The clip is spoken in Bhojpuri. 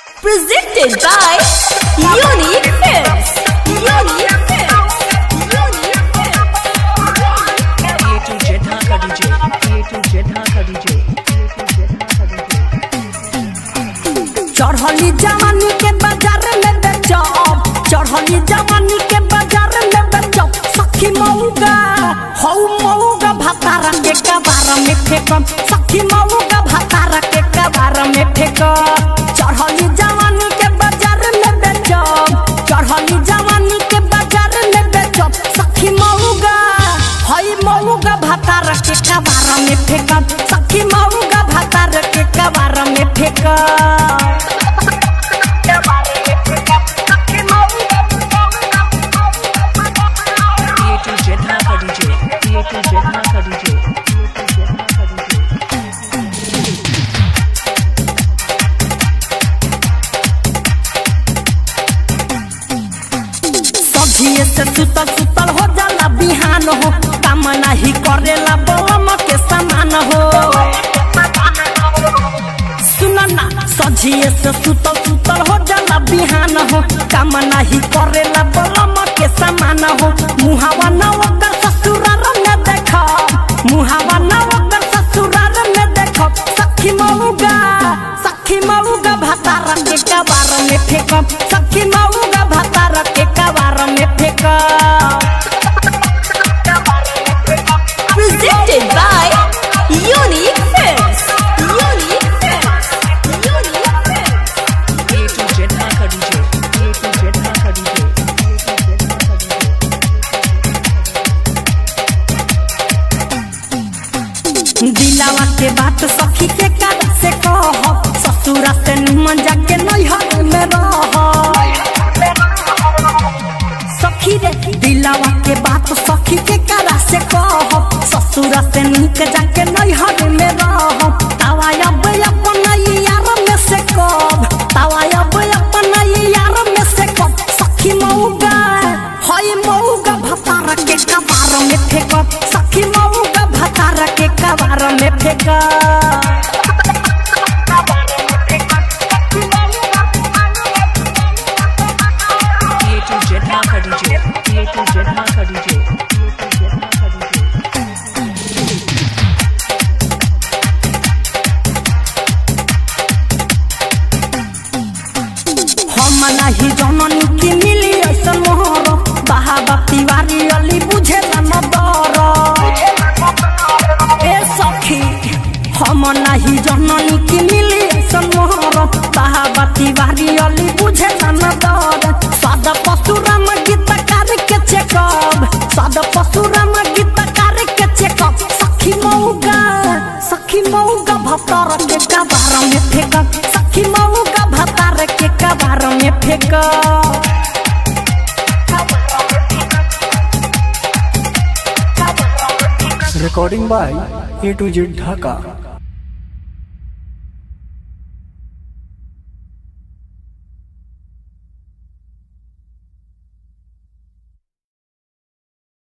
Presented by Unique Films. Unique Films. Unique A to Z Dhaka DJ. A to Z Dhaka DJ. A to Z Dhaka DJ. चढ़ली जवानी के बाजार में बेचो चढ़ली जवानी के बाजार में बेचो सखी मऊगा हौ मऊगा भातारा के कबार में फेंकम सखी मऊगा भातारा के कबार में फेंकम चढ़ली जवानी के बाजार में बेचो चढ़ली जवानी के बाजार में बेचो सखी मऊगा हई मऊगा भातारा के कबार में फेंकम सखी मऊगा भातारा के कबार में फेंकम A to Z Dhaka DJ. A to Z Dhaka DJ. A to Z Dhaka DJ. सझिए से सुतल सुतल हो जाला बिहान हो काम नाही करेला बलम के समान हो सुन ना सझिए से सुतल सुतल हो जाला बिहान हो काम नाही करेला बलम के समान हो मुहावा न ओकर ससुरार में देख मुहावा न ओकर ससुरार में देख सखी मऊगा सखी मऊगा भातार के कबार में फेंकम सखी मऊगा भातार के कबार में फेंकम Presented by Unique Films. Unique Films. Unique Films. A to Z Dhaka DJ. A to Z Dhaka DJ. A to Z Dhaka DJ. दिलावा के बात सखी के कर से कह ससुरा से निमन जाके नैहर में रह सखी रे दिलावा के बात सखी के कर से कह ससुरा से निक जाके नैहर में रह तावा अब अपन यार में से कब तावा अब अपन यार में से कब सखी मऊगा हई मऊगा भतार के कबार में फेंकब सखी मऊगा भतार के कबार में फेंकब A to Z Dhaka DJ. A to Z Dhaka DJ. A to Z Dhaka DJ. हम नाही जननी की मिली ऐसन मोहर बाबा तिवारी अली बुझे न दर ए सखी हम नाही जननी की मिली ऐसन मोहर बाबा तिवारी अली बुझे न दर सद पशुराम गीतकार के चेकब सद पशुराम गीतकार के चेकब सखी मऊगा सखी मऊगा भतर के कबार में फेंकब सखी मऊगा भतार के कबार में फेंकब recording by A to Z Dhaka.